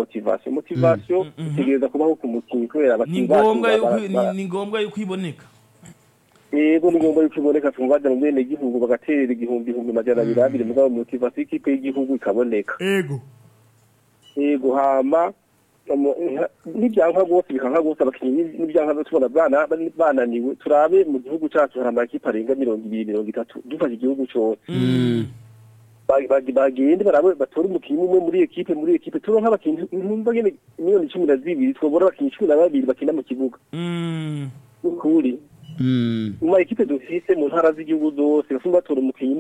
motivation motivation Mm, mhm. itegereza kubaho ku mukinnyi kubera ni abakinnyi ngombwa bacu yuko bara- bara- ni- ni ngombwa yuko iboneka yego ni ngombwa yuko iboneka tuma baja mu bene gihugu bagaterera igihumbi ihumbi majana abiri abiri mugabo motivation y'ikipe y'igihugu ikaboneka ego yego hama umu- nka- nibyanka rwose bikanka rwose abakinnyi ni- nibyanka tubona bana bananiwe turabe mu gihugu cacu hari amakipe arenga mirongo ibiri mirongo itatu dufashe igihugu cose Mm. Ba- ba- bagende barabe batore umukinnyi umwe muri ekipe muri ekipe turonka abakinnyi ntumva ngene miliyoni cumi na zibiri twobora abakinnyi cumi na babiri bakina mu kibuga Mm. ukuri Mm. mu ma ekipe dufise mu ntara z'igihugu zose basumba batora umukinnyi